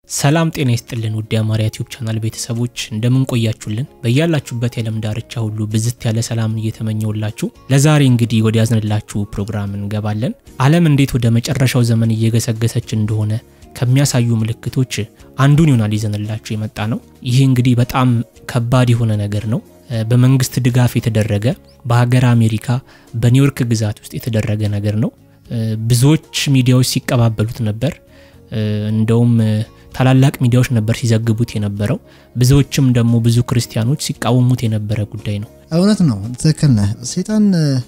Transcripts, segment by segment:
ሰላም ጤና ይስጥልን ውድ የአማርያ ቲዩብ ቻናል ቤተሰቦች እንደምን ቆያችሁልን? በያላችሁበት የዓለም ዳርቻ ሁሉ ብዝት ያለ ሰላምን እየተመኘውላችሁ ለዛሬ እንግዲህ ወደ ያዝንላችሁ ፕሮግራም እንገባለን። ዓለም እንዴት ወደ መጨረሻው ዘመን እየገሰገሰች እንደሆነ ከሚያሳዩ ምልክቶች አንዱን ይሆናል ይዘንላችሁ የመጣ ነው። ይህ እንግዲህ በጣም ከባድ የሆነ ነገር ነው። በመንግስት ድጋፍ የተደረገ በሀገር አሜሪካ በኒውዮርክ ግዛት ውስጥ የተደረገ ነገር ነው። ብዙዎች ሚዲያዎች ሲቀባበሉት ነበር። እንደውም ታላላቅ ሚዲያዎች ነበር ሲዘግቡት የነበረው። ብዙዎችም ደግሞ ብዙ ክርስቲያኖች ሲቃወሙት የነበረ ጉዳይ ነው። እውነት ነው። ትክክል ነህ። ሴጣን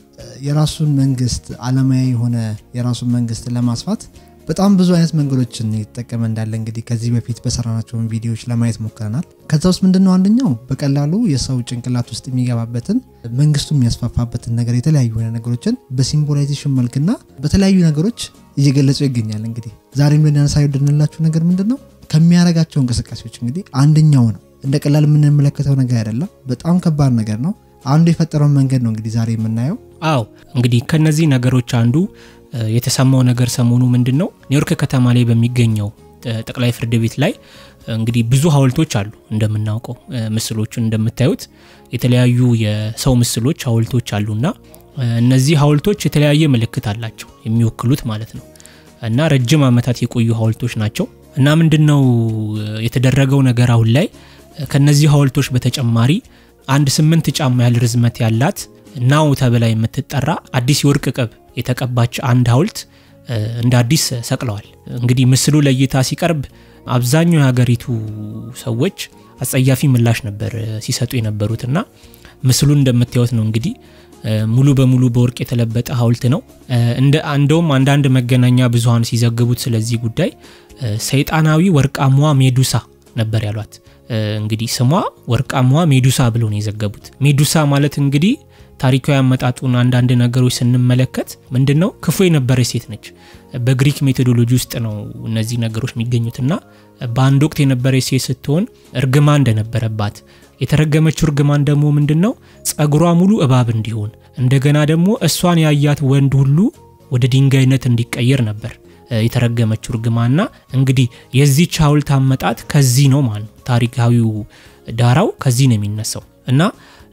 የራሱን መንግስት አለማዊ የሆነ የራሱን መንግስት ለማስፋት በጣም ብዙ አይነት መንገዶችን ይጠቀመ እንዳለ እንግዲህ ከዚህ በፊት በሰራናቸውን ቪዲዮዎች ለማየት ሞክረናል። ከዛ ውስጥ ምንድነው አንደኛው በቀላሉ የሰው ጭንቅላት ውስጥ የሚገባበትን መንግስቱ የሚያስፋፋበትን ነገር የተለያዩ ነገሮችን በሲምቦላይዜሽን መልክና በተለያዩ ነገሮች እየገለጹ ይገኛል። እንግዲህ ዛሬም ልናነሳ ወደንላችሁ ነገር ምንድን ነው ከሚያደርጋቸው እንቅስቃሴዎች እንግዲህ አንደኛው ነው። እንደ ቀላል የምንመለከተው ነገር አይደለም። በጣም ከባድ ነገር ነው። አንዱ የፈጠረውን መንገድ ነው እንግዲህ ዛሬ የምናየው። አዎ እንግዲህ ከነዚህ ነገሮች አንዱ የተሰማው ነገር ሰሞኑ ምንድን ነው ኒውዮርክ ከተማ ላይ በሚገኘው ጠቅላይ ፍርድ ቤት ላይ እንግዲህ ብዙ ሀውልቶች አሉ። እንደምናውቀው ምስሎቹን እንደምታዩት የተለያዩ የሰው ምስሎች ሀውልቶች አሉና እነዚህ ሀውልቶች የተለያየ ምልክት አላቸው የሚወክሉት ማለት ነው እና ረጅም ዓመታት የቆዩ ሀውልቶች ናቸው እና ምንድን ነው የተደረገው ነገር አሁን ላይ ከነዚህ ሀውልቶች በተጨማሪ አንድ ስምንት ጫማ ያህል ርዝመት ያላት ናው ተብላ የምትጠራ አዲስ የወርቅ ቅብ የተቀባች አንድ ሀውልት እንደ አዲስ ሰቅለዋል። እንግዲህ ምስሉ ለእይታ ሲቀርብ አብዛኛው የሀገሪቱ ሰዎች አጸያፊ ምላሽ ነበር ሲሰጡ የነበሩትና ምስሉን እንደምታዩት ነው እንግዲህ ሙሉ በሙሉ በወርቅ የተለበጠ ሀውልት ነው። እንደውም አንዳንድ መገናኛ ብዙኃን ሲዘግቡት ስለዚህ ጉዳይ ሰይጣናዊ ወርቃማዋ ሜዱሳ ነበር ያሏት። እንግዲህ ስሟ ወርቃማዋ ሜዱሳ ብሎ ነው የዘገቡት። ሜዱሳ ማለት እንግዲህ ታሪካዊ አመጣጡን አንዳንድ ነገሮች ስንመለከት ምንድን ነው ክፉ የነበረች ሴት ነች። በግሪክ ሜቶዶሎጂ ውስጥ ነው እነዚህ ነገሮች የሚገኙትና በአንድ ወቅት የነበረች ሴት ስትሆን እርግማን እንደነበረባት የተረገመችው እርግማን ደግሞ ምንድን ነው ጸጉሯ ሙሉ እባብ እንዲሆን እንደገና ደግሞ እሷን ያያት ወንድ ሁሉ ወደ ድንጋይነት እንዲቀየር ነበር የተረገመችው እርግማና እንግዲህ የዚች ሀውልት አመጣጥ ከዚህ ነው ማለት ነው። ታሪካዊው ዳራው ከዚህ ነው የሚነሳው እና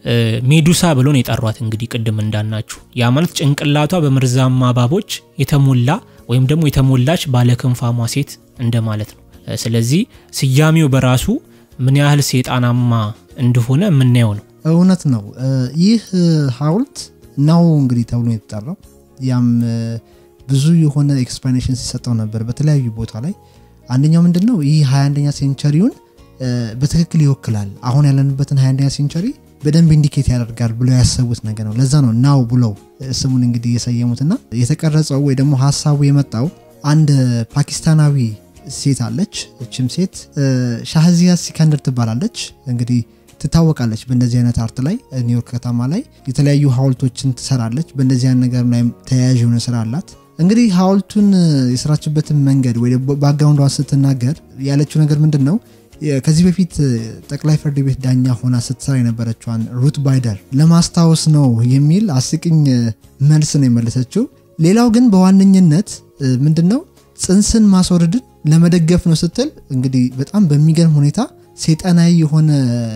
ሜዱሳ ብሎ ነው የጠሯት። እንግዲህ ቅድም እንዳናችሁ ያ ማለት ጭንቅላቷ በመርዛማ እባቦች የተሞላ ወይም ደግሞ የተሞላች ባለክንፋሟ ሴት እንደማለት ነው። ስለዚህ ስያሜው በራሱ ምን ያህል ሴጣናማ እንደሆነ የምናየው ነው። እውነት ነው። ይህ ሀውልት ናው እንግዲህ ተብሎ የተጠራው ያም ብዙ የሆነ ኤክስፕላኔሽን ሲሰጠው ነበር በተለያዩ ቦታ ላይ። አንደኛው ምንድን ነው ይህ 21ኛ ሴንቸሪውን በትክክል ይወክላል። አሁን ያለንበትን 21ኛ ሴንቸሪ በደንብ ኢንዲኬት ያደርጋል ብለው ያሰቡት ነገር ነው። ለዛ ነው ናው ብለው ስሙን እንግዲህ የሰየሙትና የተቀረጸው ወይ ደግሞ ሀሳቡ የመጣው አንድ ፓኪስታናዊ ሴት አለች። እችም ሴት ሻህዚያ ሲከንደር ትባላለች። እንግዲህ ትታወቃለች በእንደዚህ አይነት አርት ላይ ኒውዮርክ ከተማ ላይ የተለያዩ ሀውልቶችን ትሰራለች። በእንደዚህ አይነት ነገር ላይ ተያያዥ የሆነ ስራ አላት። እንግዲህ ሀውልቱን የስራችበትን መንገድ ወይ ባክግራውንዷን ስትናገር ያለችው ነገር ምንድን ነው ከዚህ በፊት ጠቅላይ ፍርድ ቤት ዳኛ ሆና ስትሰራ የነበረችዋን ሩት ባይደር ለማስታወስ ነው የሚል አስቂኝ መልስ ነው የመለሰችው። ሌላው ግን በዋነኝነት ምንድን ነው ጽንስን ማስወረድን ለመደገፍ ነው ስትል እንግዲህ በጣም በሚገርም ሁኔታ ሴጣናዊ የሆነ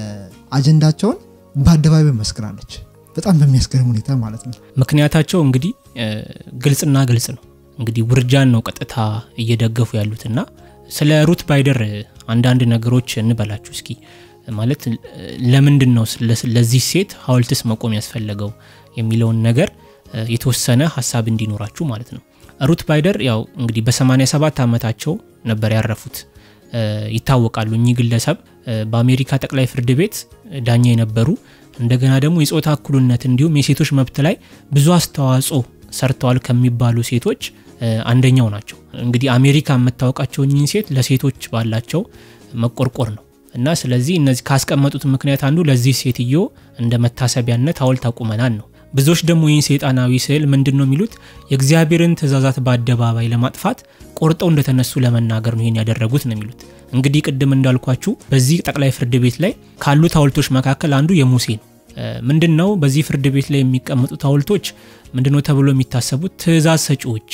አጀንዳቸውን በአደባባይ መስክራለች። በጣም በሚያስገርም ሁኔታ ማለት ነው። ምክንያታቸው እንግዲህ ግልጽና ግልጽ ነው። እንግዲህ ውርጃን ነው ቀጥታ እየደገፉ ያሉትና ስለ ሩት ባይደር አንዳንድ ነገሮች እንበላችሁ እስኪ። ማለት ለምንድን ነው ለዚህ ሴት ሀውልትስ መቆም ያስፈለገው የሚለውን ነገር የተወሰነ ሀሳብ እንዲኖራችሁ ማለት ነው። ሩት ባይደር ያው እንግዲህ በ87 ዓመታቸው ነበር ያረፉት ይታወቃሉ። እኚህ ግለሰብ በአሜሪካ ጠቅላይ ፍርድ ቤት ዳኛ የነበሩ እንደገና ደግሞ የጾታ እኩልነት እንዲሁም የሴቶች መብት ላይ ብዙ አስተዋጽኦ ሰርተዋል ከሚባሉ ሴቶች አንደኛው ናቸው። እንግዲህ አሜሪካ የምታወቃቸው እኚህን ሴት ለሴቶች ባላቸው መቆርቆር ነው እና ስለዚህ እነዚህ ካስቀመጡት ምክንያት አንዱ ለዚህ ሴትዮ እንደ መታሰቢያነት ሀውልት አቁመናል ነው። ብዙዎች ደግሞ ይህን ሰይጣናዊ ስዕል ምንድን ነው የሚሉት የእግዚአብሔርን ትእዛዛት በአደባባይ ለማጥፋት ቆርጠው እንደተነሱ ለመናገር ነው ይህን ያደረጉት ነው የሚሉት። እንግዲህ ቅድም እንዳልኳችሁ በዚህ ጠቅላይ ፍርድ ቤት ላይ ካሉት ሀውልቶች መካከል አንዱ የሙሴ ነው። ምንድን ነው በዚህ ፍርድ ቤት ላይ የሚቀመጡት ሀውልቶች ምንድን ነው ተብሎ የሚታሰቡት ትእዛዝ ሰጪዎች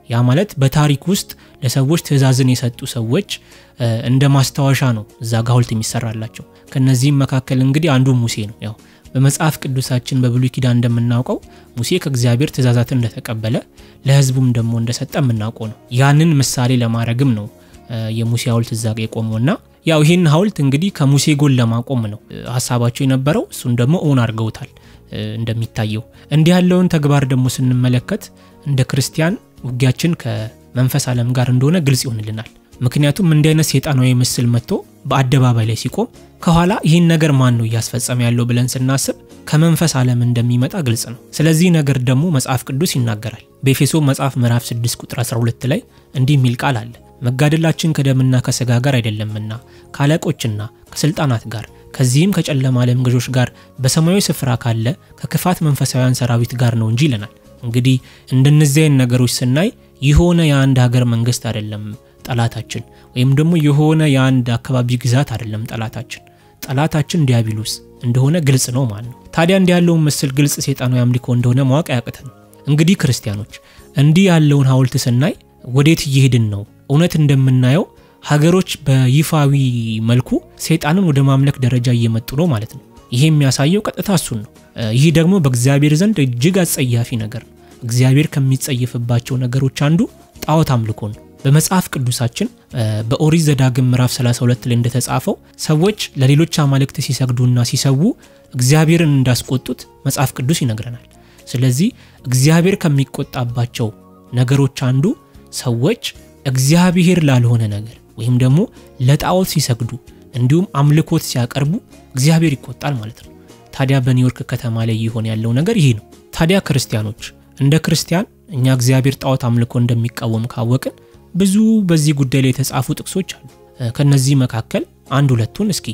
ያ ማለት በታሪክ ውስጥ ለሰዎች ትእዛዝን የሰጡ ሰዎች እንደ ማስታወሻ ነው እዛ ጋ ሐውልት የሚሰራላቸው። ከነዚህም መካከል እንግዲህ አንዱ ሙሴ ነው። ያው በመጽሐፍ ቅዱሳችን በብሉይ ኪዳን እንደምናውቀው ሙሴ ከእግዚአብሔር ትእዛዛትን እንደተቀበለ ለሕዝቡም ደግሞ እንደሰጠ የምናውቀው ነው። ያንን ምሳሌ ለማድረግም ነው የሙሴ ሐውልት እዛ ጋ የቆመውና ያው ይህን ሐውልት እንግዲህ ከሙሴ ጎን ለማቆም ነው ሀሳባቸው የነበረው። እሱን ደግሞ እውን አድርገውታል። እንደሚታየው እንዲህ ያለውን ተግባር ደግሞ ስንመለከት እንደ ክርስቲያን ውጊያችን ከመንፈስ ዓለም ጋር እንደሆነ ግልጽ ይሆንልናል። ምክንያቱም እንዲህ አይነት ሴጣናዊ ምስል መጥቶ በአደባባይ ላይ ሲቆም ከኋላ ይህን ነገር ማን ነው እያስፈጸመ ያለው ብለን ስናስብ ከመንፈስ ዓለም እንደሚመጣ ግልጽ ነው። ስለዚህ ነገር ደግሞ መጽሐፍ ቅዱስ ይናገራል። በኤፌሶ መጽሐፍ ምዕራፍ 6 ቁጥር 12 ላይ እንዲህ የሚል ቃል አለ መጋደላችን ከደምና ከስጋ ጋር አይደለምና ከአለቆችና ከስልጣናት ጋር ከዚህም ከጨለማ ዓለም ገዦች ጋር በሰማያዊ ስፍራ ካለ ከክፋት መንፈሳዊያን ሰራዊት ጋር ነው እንጂ ይለናል። እንግዲህ እንደነዚህ አይነት ነገሮች ስናይ የሆነ የአንድ ሀገር መንግስት አይደለም ጠላታችን፣ ወይም ደግሞ የሆነ የአንድ አካባቢ ግዛት አይደለም ጠላታችን። ጠላታችን ዲያብሎስ እንደሆነ ግልጽ ነው ማለት ነው። ታዲያ እንዲህ ያለውን ምስል ግልጽ ሴጣናዊ አምልኮ እንደሆነ ማወቅ አያቅተን። እንግዲህ ክርስቲያኖች እንዲህ ያለውን ሐውልት ስናይ ወዴት እየሄድን ነው? እውነት እንደምናየው ሀገሮች በይፋዊ መልኩ ሰይጣንን ወደ ማምለክ ደረጃ እየመጡ ነው ማለት ነው። ይሄ የሚያሳየው ቀጥታ እሱን ነው። ይህ ደግሞ በእግዚአብሔር ዘንድ እጅግ አጸያፊ ነገር ነው። እግዚአብሔር ከሚጸየፍባቸው ነገሮች አንዱ ጣዖት አምልኮ ነው። በመጽሐፍ ቅዱሳችን በኦሪት ዘዳግም ምዕራፍ 32 ላይ እንደተጻፈው ሰዎች ለሌሎች አማልክት ሲሰግዱና ሲሰዉ እግዚአብሔርን እንዳስቆጡት መጽሐፍ ቅዱስ ይነግረናል። ስለዚህ እግዚአብሔር ከሚቆጣባቸው ነገሮች አንዱ ሰዎች እግዚአብሔር ላልሆነ ነገር ወይም ደግሞ ለጣዖት ሲሰግዱ እንዲሁም አምልኮት ሲያቀርቡ እግዚአብሔር ይቆጣል ማለት ነው። ታዲያ በኒውዮርክ ከተማ ላይ እየሆነ ያለው ነገር ይህ ነው። ታዲያ ክርስቲያኖች እንደ ክርስቲያን እኛ እግዚአብሔር ጣዖት አምልኮ እንደሚቃወም ካወቅን ብዙ በዚህ ጉዳይ ላይ የተጻፉ ጥቅሶች አሉ። ከነዚህ መካከል አንድ ሁለቱን እስኪ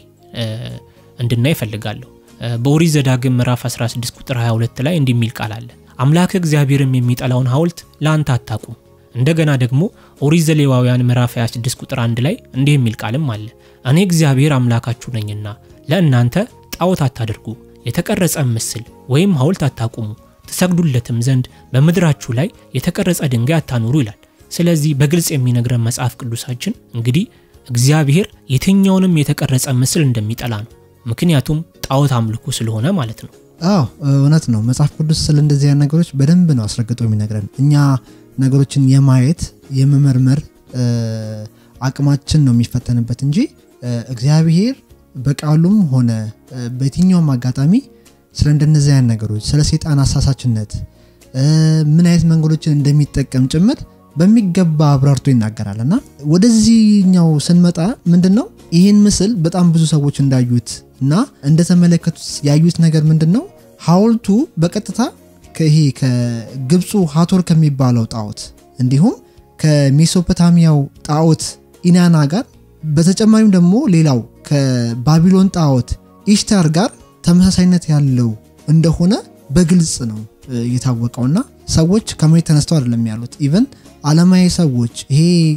እንድናይ እፈልጋለሁ። በኦሪት ዘዳግም ምዕራፍ 16 ቁጥር 22 ላይ እንዲህ የሚል ቃል አለ። አምላክ እግዚአብሔርም የሚጠላውን ሐውልት ለአንተ አታቁም። እንደገና ደግሞ ኦሪት ዘሌዋውያን ምዕራፍ 26 ቁጥር 1 ላይ እንዲህ የሚል ቃልም አለ። እኔ እግዚአብሔር አምላካችሁ ነኝና ለእናንተ ጣዖት አታድርጉ፣ የተቀረጸ ምስል ወይም ሐውልት አታቁሙ፣ ትሰግዱለትም ዘንድ በምድራችሁ ላይ የተቀረጸ ድንጋይ አታኑሩ ይላል። ስለዚህ በግልጽ የሚነግረን መጽሐፍ ቅዱሳችን እንግዲህ እግዚአብሔር የትኛውንም የተቀረጸ ምስል እንደሚጠላ ነው። ምክንያቱም ጣዖት አምልኮ ስለሆነ ማለት ነው። አዎ እውነት ነው። መጽሐፍ ቅዱስ ስለ እንደዚህ አይነት ነገሮች በደንብ ነው አስረግጦ የሚነግረን። እኛ ነገሮችን የማየት የመመርመር አቅማችን ነው የሚፈተንበት እንጂ እግዚአብሔር በቃሉም ሆነ በየትኛውም አጋጣሚ ስለ እንደነዚህ አይነት ነገሮች ስለ ሴጣን አሳሳችነት ምን አይነት መንገዶችን እንደሚጠቀም ጭምር በሚገባ አብራርቶ ይናገራል እና ወደዚህኛው ስንመጣ ምንድን ነው ይህን ምስል በጣም ብዙ ሰዎች እንዳዩት እና እንደተመለከቱት ያዩት ነገር ምንድን ነው ሐውልቱ በቀጥታ ይሄ ከግብፁ ሀቶር ከሚባለው ጣዖት እንዲሁም ከሜሶፖታሚያው ጣዖት ኢናና ጋር በተጨማሪም ደግሞ ሌላው ከባቢሎን ጣዖት ኢሽታር ጋር ተመሳሳይነት ያለው እንደሆነ በግልጽ ነው የታወቀውና ሰዎች ከመሬት ተነስተው አይደለም ያሉት ኢቨን አለማዊ ሰዎች ይሄ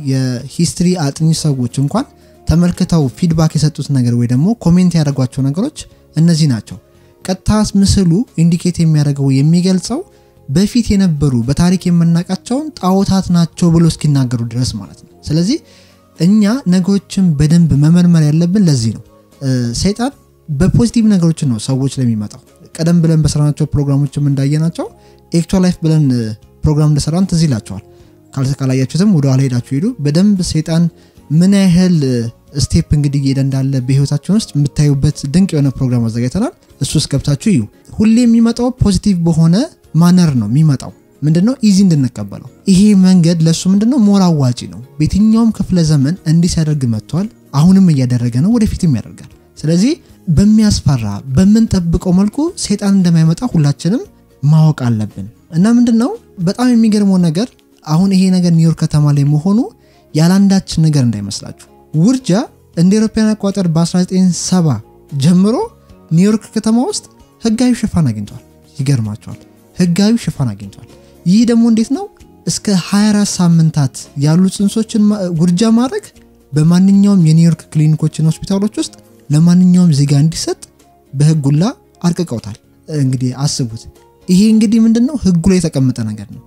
የሂስትሪ አጥኚ ሰዎች እንኳን ተመልክተው ፊድባክ የሰጡት ነገር ወይ ደግሞ ኮሜንት ያደረጓቸው ነገሮች እነዚህ ናቸው። ቀጥታ ምስሉ ኢንዲኬት የሚያደርገው የሚገልጸው በፊት የነበሩ በታሪክ የምናውቃቸውን ጣዖታት ናቸው ብሎ እስኪናገሩ ድረስ ማለት ነው። ስለዚህ እኛ ነገሮችን በደንብ መመርመር ያለብን ለዚህ ነው። ሰይጣን በፖዚቲቭ ነገሮችን ነው ሰዎች ላይ የሚመጣው። ቀደም ብለን በሰራናቸው ፕሮግራሞችም እንዳየናቸው ኤክቹዋል ላይፍ ብለን ፕሮግራም እንደሰራን ትዝ ይላቸዋል። ካላያችሁትም ወደ ኋላ ሄዳችሁ ሄዱ። በደንብ ሰይጣን ምን ያህል ስቴፕ እንግዲህ እየሄደ እንዳለ በህይወታችን ውስጥ የምታዩበት ድንቅ የሆነ ፕሮግራም አዘጋጅተናል። እሱ ውስጥ ገብታችሁ እዩ። ሁሌ የሚመጣው ፖዚቲቭ በሆነ ማነር ነው የሚመጣው። ምንድነው ኢዚ እንድንቀበለው ይሄ መንገድ ለእሱ ምንድነው ሞር አዋጪ ነው። በየትኛውም ክፍለ ዘመን እንዲህ ሲያደርግ መጥቷል። አሁንም እያደረገ ነው፣ ወደፊትም ያደርጋል። ስለዚህ በሚያስፈራ በምንጠብቀው መልኩ ሰይጣን እንደማይመጣ ሁላችንም ማወቅ አለብን እና ምንድነው በጣም የሚገርመው ነገር አሁን ይሄ ነገር ኒውዮርክ ከተማ ላይ መሆኑ ያላንዳች ነገር እንዳይመስላችሁ። ውርጃ እንደ አውሮፓውያን አቆጣጠር በ1970 ጀምሮ ኒውዮርክ ከተማ ውስጥ ህጋዊ ሽፋን አግኝቷል። ይገርማቸዋል። ህጋዊ ሽፋን አግኝቷል። ይህ ደግሞ እንዴት ነው? እስከ 24 ሳምንታት ያሉ ጽንሶችን ውርጃ ማድረግ በማንኛውም የኒውዮርክ ክሊኒኮችና ሆስፒታሎች ውስጥ ለማንኛውም ዜጋ እንዲሰጥ በህጉላ አርቅቀውታል። እንግዲህ አስቡት። ይሄ እንግዲህ ምንድን ነው ህጉ ላይ የተቀመጠ ነገር ነው።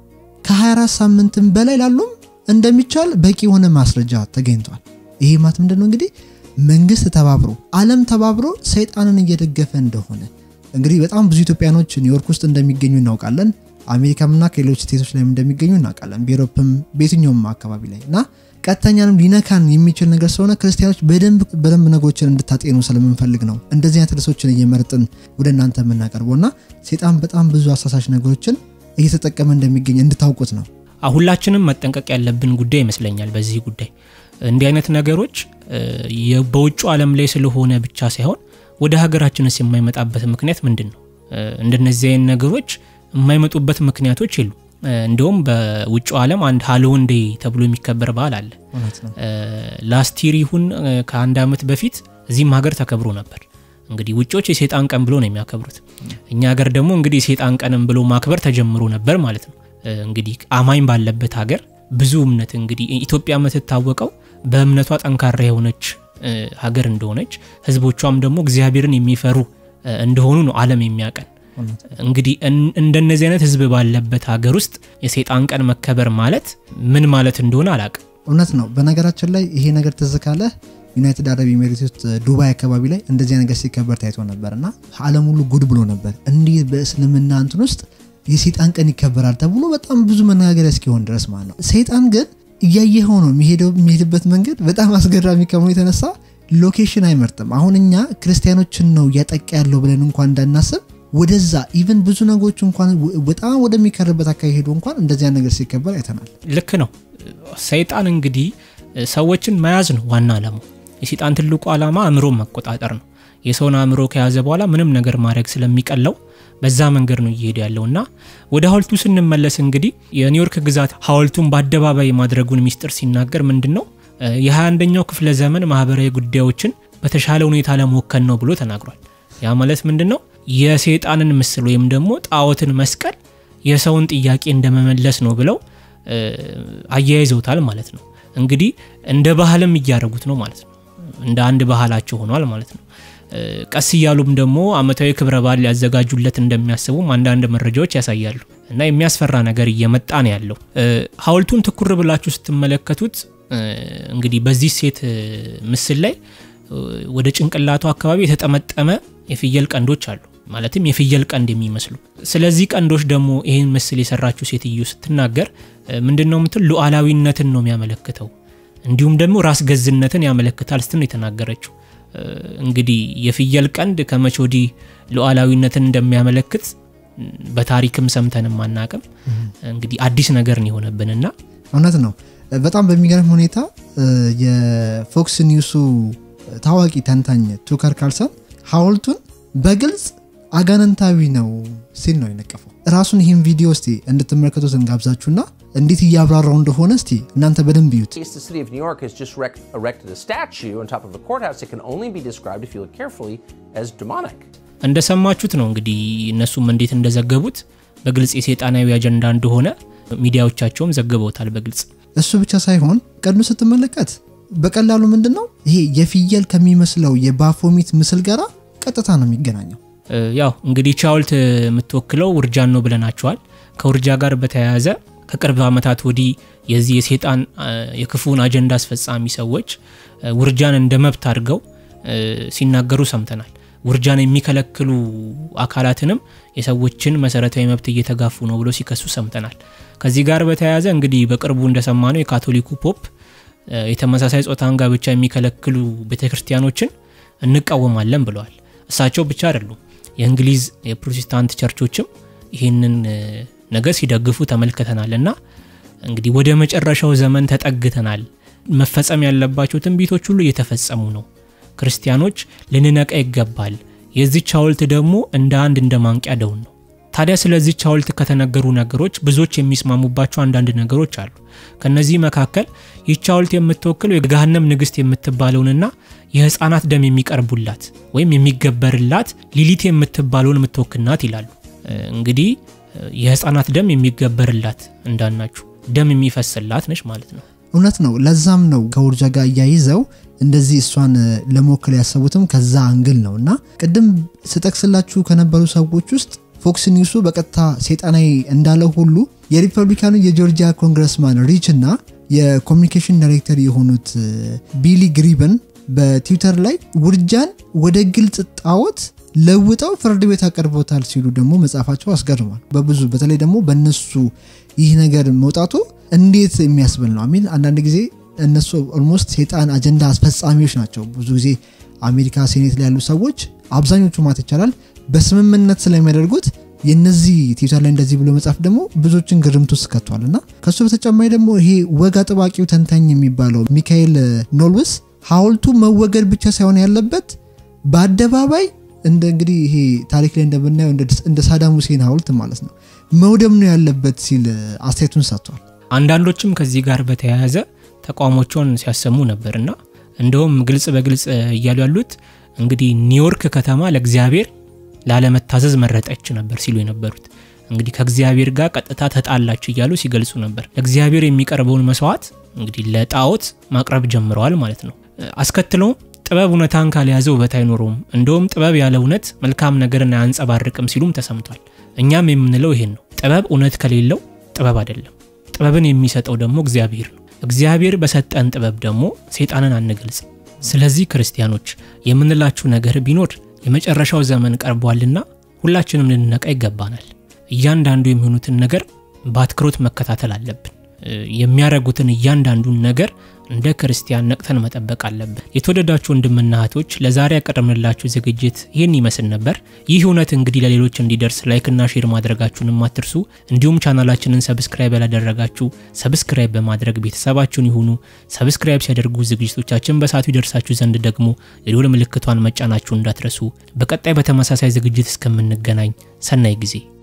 ከ24 ሳምንትም በላይ ላሉም እንደሚቻል በቂ የሆነ ማስረጃ ተገኝቷል። ይሄ ማለት ምንድን ነው እንግዲህ መንግስት ተባብሮ ዓለም ተባብሮ ሰይጣንን እየደገፈ እንደሆነ እንግዲህ በጣም ብዙ ኢትዮጵያኖች ኒውዮርክ ውስጥ እንደሚገኙ እናውቃለን። አሜሪካምና ከሌሎች ስቴቶች ላይም እንደሚገኙ እናውቃለን። በኤሮፕም በየትኛውም አካባቢ ላይ እና ቀጥተኛንም ሊነካን የሚችል ነገር ስለሆነ ክርስቲያኖች በደንብ በደንብ ነገሮችን እንድታጤኑ ስለምንፈልግ ነው እንደዚህ አይነት ርዕሶችን እየመረጥን ወደ እናንተ የምናቀርበው እና ሰይጣን በጣም ብዙ አሳሳች ነገሮችን እየተጠቀመ እንደሚገኝ እንድታውቁት ነው። ሁላችንም መጠንቀቅ ያለብን ጉዳይ ይመስለኛል። በዚህ ጉዳይ እንዲህ አይነት ነገሮች በውጭ ዓለም ላይ ስለሆነ ብቻ ሳይሆን ወደ ሀገራችንስ የማይመጣበት ምክንያት ምንድን ነው? እንደነዚህ አይነት ነገሮች የማይመጡበት ምክንያቶች የሉ። እንዲሁም በውጭ ዓለም አንድ ሃሎዊን ዴይ ተብሎ የሚከበር በዓል አለ። ላስቲር ይሁን ከአንድ ዓመት በፊት እዚህም ሀገር ተከብሮ ነበር። እንግዲህ ውጮች የሴጣን ቀን ብሎ ነው የሚያከብሩት። እኛ ሀገር ደግሞ እንግዲህ የሴጣን ቀንም ብሎ ማክበር ተጀምሮ ነበር ማለት ነው። እንግዲህ አማኝ ባለበት ሀገር ብዙ እምነት እንግዲህ ኢትዮጵያ የምትታወቀው በእምነቷ ጠንካራ የሆነች ሀገር እንደሆነች ህዝቦቿም ደግሞ እግዚአብሔርን የሚፈሩ እንደሆኑ ነው ዓለም የሚያቀን። እንግዲህ እንደነዚህ አይነት ህዝብ ባለበት ሀገር ውስጥ የሴጣን ቀን መከበር ማለት ምን ማለት እንደሆነ አላቅም። እውነት ነው። በነገራችን ላይ ይሄ ነገር ትዝ ካለ ዩናይትድ አረብ ኤሚሬት ውስጥ ዱባይ አካባቢ ላይ እንደዚህ ነገር ሲከበር ታይቶ ነበር እና ዓለም ሁሉ ጉድ ብሎ ነበር። እንዲህ በእስልምና እንትን ውስጥ የሴጣን ቀን ይከበራል ተብሎ በጣም ብዙ መነጋገሪያ እስኪሆን ድረስ ማለት ነው። ሰይጣን ግን እያየኸው ነው የሚሄድበት መንገድ በጣም አስገራሚ ከመሆኑ የተነሳ ሎኬሽን አይመርጥም። አሁን እኛ ክርስቲያኖችን ነው እያጠቃ ያለው ብለን እንኳን እንዳናስብ ወደዛ ኢቨን ብዙ ነገሮች እንኳን በጣም ወደሚከርበት አካባቢ ሄዶ እንኳን እንደዚያ ነገር ሲከበር አይተናል። ልክ ነው። ሰይጣን እንግዲህ ሰዎችን መያዝ ነው ዋና ዓላማው። የሰይጣን ትልቁ ዓላማ አእምሮን መቆጣጠር ነው። የሰውን አእምሮ ከያዘ በኋላ ምንም ነገር ማድረግ ስለሚቀለው በዛ መንገድ ነው እየሄደ ያለው እና ወደ ሀውልቱ ስንመለስ እንግዲህ የኒውዮርክ ግዛት ሀውልቱን በአደባባይ ማድረጉን ሚስጥር ሲናገር ምንድን ነው የ21ኛው ክፍለ ዘመን ማህበራዊ ጉዳዮችን በተሻለ ሁኔታ ለመወከል ነው ብሎ ተናግሯል። ያ ማለት ምንድን ነው የሰይጣንን ምስል ወይም ደግሞ ጣዖትን መስቀል የሰውን ጥያቄ እንደመመለስ ነው ብለው አያይዘውታል ማለት ነው። እንግዲህ እንደ ባህልም እያደረጉት ነው ማለት ነው። እንደ አንድ ባህላቸው ሆኗል ማለት ነው። ቀስ እያሉም ደግሞ አመታዊ ክብረ በዓል ሊያዘጋጁለት እንደሚያስቡም አንዳንድ መረጃዎች ያሳያሉ። እና የሚያስፈራ ነገር እየመጣ ነው ያለው። ሀውልቱን ትኩር ብላችሁ ስትመለከቱት እንግዲህ በዚህ ሴት ምስል ላይ ወደ ጭንቅላቱ አካባቢ የተጠመጠመ የፍየል ቀንዶች አሉ። ማለትም የፍየል ቀንድ የሚመስሉ። ስለዚህ ቀንዶች ደግሞ ይህን ምስል የሰራችው ሴትዮ ስትናገር ምንድን ነው ምትል ሉዓላዊነትን ነው የሚያመለክተው እንዲሁም ደግሞ ራስ ገዝነትን ያመለክታል ስትል ነው የተናገረችው። እንግዲህ የፍየል ቀንድ ከመቼ ወዲህ ሉዓላዊነትን እንደሚያመለክት በታሪክም ሰምተንም አናቅም። እንግዲህ አዲስ ነገር ነው የሆነብንና እውነት ነው። በጣም በሚገርም ሁኔታ የፎክስ ኒውሱ ታዋቂ ተንታኝ ቱከር ካርልሰን ሀውልቱን በግልጽ አጋንንታዊ ነው ሲል ነው የነቀፈው። ራሱን ይህን ቪዲዮ እስቲ እንድትመለከቱት እንጋብዛችሁና እንዴት እያብራራው እንደሆነ እስቲ እናንተ በደንብ እዩት። The city of New York has just rec- erected a statue on top of a courthouse that can only be described, if you look carefully, as demonic. እንደሰማችሁት ነው እንግዲህ እነሱም እንዴት እንደዘገቡት በግልጽ የሴጣናዊ አጀንዳ እንደሆነ ሚዲያዎቻቸውም ዘግበውታል በግልጽ እሱ ብቻ ሳይሆን ቀኑ ስትመለከት በቀላሉ ምንድን ነው ይሄ የፍየል ከሚመስለው የባፎሚት ምስል ጋር ቀጥታ ነው የሚገናኘው። ያው እንግዲህ ቻውልት የምትወክለው ውርጃን ነው ብለናቸዋል። ከውርጃ ጋር በተያያዘ ከቅርብ ዓመታት ወዲህ የዚህ የሴጣን የክፉን አጀንዳ አስፈጻሚ ሰዎች ውርጃን እንደ መብት አድርገው ሲናገሩ ሰምተናል። ውርጃን የሚከለክሉ አካላትንም የሰዎችን መሰረታዊ መብት እየተጋፉ ነው ብሎ ሲከሱ ሰምተናል። ከዚህ ጋር በተያያዘ እንግዲህ በቅርቡ እንደሰማነው የካቶሊኩ ፖፕ የተመሳሳይ ጾታን ጋብቻ የሚከለክሉ ቤተክርስቲያኖችን እንቃወማለን ብለዋል። እሳቸው ብቻ አይደሉም። የእንግሊዝ የፕሮቴስታንት ቸርቾችም ይህንን ነገር ሲደግፉ ተመልክተናል። እና እንግዲህ ወደ መጨረሻው ዘመን ተጠግተናል። መፈጸም ያለባቸው ትንቢቶች ሁሉ እየተፈጸሙ ነው። ክርስቲያኖች ልንነቃ ይገባል። የዚች ሐውልት ደግሞ እንደ አንድ እንደ ማንቂያ ደውል ነው። ታዲያ ስለዚች ሐውልት ከተነገሩ ነገሮች ብዙዎች የሚስማሙባቸው አንዳንድ ነገሮች አሉ። ከነዚህ መካከል ይህች ሐውልት የምትወክለው የገሃነም ንግሥት የምትባለውንና የህፃናት ደም የሚቀርቡላት ወይም የሚገበርላት ሊሊት የምትባለውን የምትወክል ናት ይላሉ። እንግዲህ የህፃናት ደም የሚገበርላት እንዳናችሁ ደም የሚፈስላት ነች ማለት ነው። እውነት ነው። ለዛም ነው ከውርጃ ጋር እያይዘው እንደዚህ እሷን ለመወከል ያሰቡትም ከዛ አንግል ነው እና ቅድም ስጠቅስላችሁ ከነበሩ ሰዎች ውስጥ ፎክስ ኒውሱ በቀጥታ ሰይጣናዊ እንዳለ ሁሉ የሪፐብሊካኑ የጆርጂያ ኮንግረስማን ሪች እና የኮሚኒኬሽን ዳይሬክተር የሆኑት ቢሊ ግሪበን በትዊተር ላይ ውርጃን ወደ ግልጽ ጣዖት ለውጠው ፍርድ ቤት አቀርቦታል ሲሉ ደግሞ መጽሐፋቸው አስገርሟል። በብዙ በተለይ ደግሞ በእነሱ ይህ ነገር መውጣቱ እንዴት የሚያስብል ነው። አሚን አንዳንድ ጊዜ እነሱ ኦልሞስት ሴጣን አጀንዳ አስፈጻሚዎች ናቸው። ብዙ ጊዜ አሜሪካ ሴኔት ላይ ያሉ ሰዎች አብዛኞቹ ማለት ይቻላል በስምምነት ስለሚያደርጉት የነዚህ ትዊተር ላይ እንደዚህ ብሎ መጻፍ ደግሞ ብዙዎችን ግርምት ውስጥ ከቷል እና ከሱ በተጨማሪ ደግሞ ይሄ ወግ አጥባቂው ተንታኝ የሚባለው ሚካኤል ኖልውስ ሐውልቱ መወገድ ብቻ ሳይሆን ያለበት በአደባባይ እንደ እንግዲህ ይሄ ታሪክ ላይ እንደምናየው እንደ ሳዳም ሁሴን ሐውልት ማለት ነው መውደም ነው ያለበት ሲል አስተያየቱን ሰጥቷል። አንዳንዶችም ከዚህ ጋር በተያያዘ ተቃውሞቸውን ሲያሰሙ ነበርና እንደውም ግልጽ በግልጽ እያሉ ያሉት እንግዲህ ኒውዮርክ ከተማ ለእግዚአብሔር ላለመታዘዝ መረጠች ነበር ሲሉ የነበሩት እንግዲህ ከእግዚአብሔር ጋር ቀጥታ ተጣላች እያሉ ሲገልጹ ነበር። ለእግዚአብሔር የሚቀርበውን መስዋዕት እንግዲህ ለጣዖት ማቅረብ ጀምረዋል ማለት ነው። አስከትለውም ጥበብ እውነታን ካልያዘ ውበት አይኖረውም፣ እንደውም ጥበብ ያለ እውነት መልካም ነገርን አያንጸባርቅም ሲሉም ተሰምቷል። እኛም የምንለው ይሄን ነው። ጥበብ እውነት ከሌለው ጥበብ አይደለም። ጥበብን የሚሰጠው ደግሞ እግዚአብሔር ነው። እግዚአብሔር በሰጠን ጥበብ ደግሞ ሴጣንን አንገልጽ። ስለዚህ ክርስቲያኖች የምንላችሁ ነገር ቢኖር የመጨረሻው ዘመን ቀርቧልና ሁላችንም ልንነቃ ይገባናል። እያንዳንዱ የሚሆኑትን ነገር በአትኩሮት መከታተል አለብን። የሚያደርጉትን እያንዳንዱን ነገር እንደ ክርስቲያን ነቅተን መጠበቅ አለብን። የተወደዳችሁ ወንድምና እህቶች ለዛሬ ያቀረብንላችሁ ዝግጅት ይህን ይመስል ነበር። ይህ እውነት እንግዲህ ለሌሎች እንዲደርስ ላይክና ሼር ማድረጋችሁንም አትርሱ። እንዲሁም ቻናላችንን ሰብስክራይብ ያላደረጋችሁ ሰብስክራይብ በማድረግ ቤተሰባችሁን ይሁኑ። ሰብስክራይብ ሲያደርጉ ዝግጅቶቻችን በሰዓቱ ይደርሳችሁ ዘንድ ደግሞ የደወል ምልክቷን መጫናችሁ እንዳትረሱ። በቀጣይ በተመሳሳይ ዝግጅት እስከምንገናኝ ሰናይ ጊዜ